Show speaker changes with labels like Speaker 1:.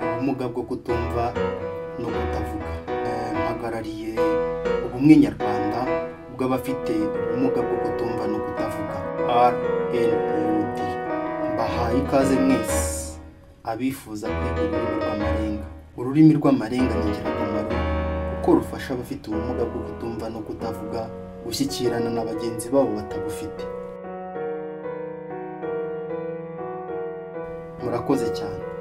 Speaker 1: ubumuga bwo kutumva no kutavuga mpagarariye ubumwe nyarwanda bw'abafite ubumuga bwo kutumva no kutavuga rnpd mbahaye ikaze mwese abifuza kwiga ururimi rw'amarenga ururimi rw'amarenga ni ingirakamaro kuko rufasha abafite ubumuga bwo kutumva no kutavuga gushyikirana na bagenzi babo batabufite murakoze cyane